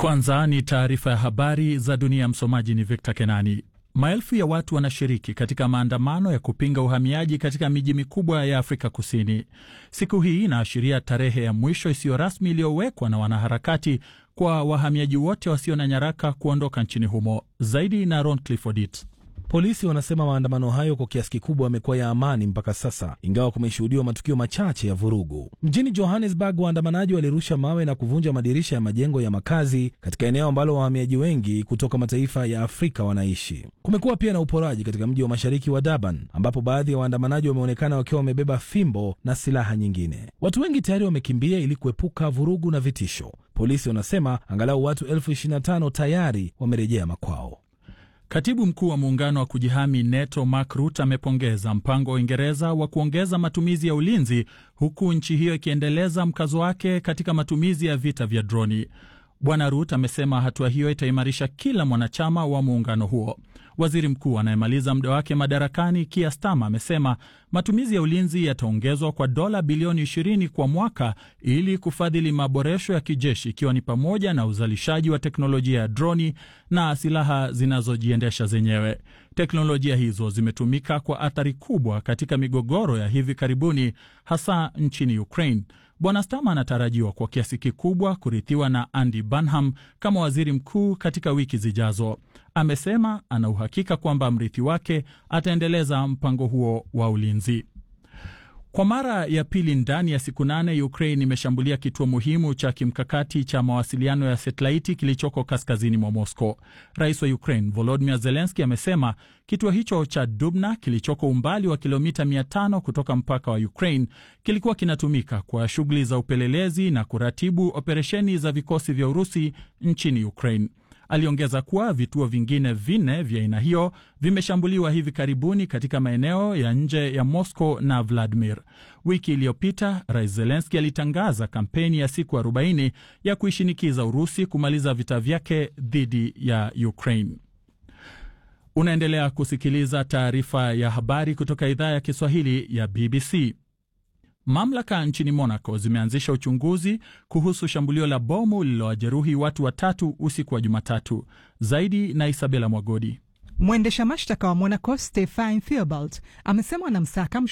Kwanza ni taarifa ya habari za dunia. Msomaji ni Victor Kenani. Maelfu ya watu wanashiriki katika maandamano ya kupinga uhamiaji katika miji mikubwa ya Afrika Kusini. Siku hii inaashiria tarehe ya mwisho isiyo rasmi iliyowekwa na wanaharakati kwa wahamiaji wote wasio na nyaraka kuondoka nchini humo. Zaidi na Ron Clifford. Polisi wanasema maandamano hayo kwa kiasi kikubwa yamekuwa ya amani mpaka sasa, ingawa kumeshuhudiwa matukio machache ya vurugu. Mjini Johannesburg, waandamanaji walirusha mawe na kuvunja madirisha ya majengo ya makazi katika eneo ambalo wahamiaji wengi kutoka mataifa ya Afrika wanaishi. Kumekuwa pia na uporaji katika mji wa mashariki wa Durban, ambapo baadhi ya waandamanaji wameonekana wakiwa wamebeba fimbo na silaha nyingine. Watu wengi tayari wamekimbia ili kuepuka vurugu na vitisho. Polisi wanasema angalau watu elfu ishirini na tano tayari wamerejea makwao. Katibu mkuu wa muungano wa kujihami NATO Mark Rutte amepongeza mpango wa Uingereza wa kuongeza matumizi ya ulinzi huku nchi hiyo ikiendeleza mkazo wake katika matumizi ya vita vya droni. Bwana Rutte amesema hatua hiyo itaimarisha kila mwanachama wa muungano huo. Waziri mkuu anayemaliza muda wake madarakani Keir Starmer amesema matumizi ya ulinzi yataongezwa kwa dola bilioni 20 kwa mwaka ili kufadhili maboresho ya kijeshi ikiwa ni pamoja na uzalishaji wa teknolojia ya droni na silaha zinazojiendesha zenyewe. Teknolojia hizo zimetumika kwa athari kubwa katika migogoro ya hivi karibuni, hasa nchini Ukraine. Bwana Starmer anatarajiwa kwa kiasi kikubwa kurithiwa na Andy Burnham kama waziri mkuu katika wiki zijazo. Amesema ana uhakika kwamba mrithi wake ataendeleza mpango huo wa ulinzi. Kwa mara ya pili ndani ya siku nane, Ukraine imeshambulia kituo muhimu cha kimkakati cha mawasiliano ya satelaiti kilichoko kaskazini mwa Moscow. Rais wa Ukraine Volodymyr Zelensky amesema kituo hicho cha Dubna kilichoko umbali wa kilomita 500 kutoka mpaka wa Ukraine kilikuwa kinatumika kwa shughuli za upelelezi na kuratibu operesheni za vikosi vya Urusi nchini Ukraine. Aliongeza kuwa vituo vingine vinne vya aina hiyo vimeshambuliwa hivi karibuni katika maeneo ya nje ya Moscow na Vladimir. Wiki iliyopita Rais Zelenski alitangaza kampeni ya siku 40 ya kuishinikiza Urusi kumaliza vita vyake dhidi ya Ukraine. Unaendelea kusikiliza taarifa ya habari kutoka idhaa ya Kiswahili ya BBC. Mamlaka nchini Monaco zimeanzisha uchunguzi kuhusu shambulio la bomu lililowajeruhi watu watatu usiku wa Jumatatu. Zaidi na Isabela Mwagodi. Mwendesha mashtaka wa Monaco Stefan Theobald amesema wanamsaka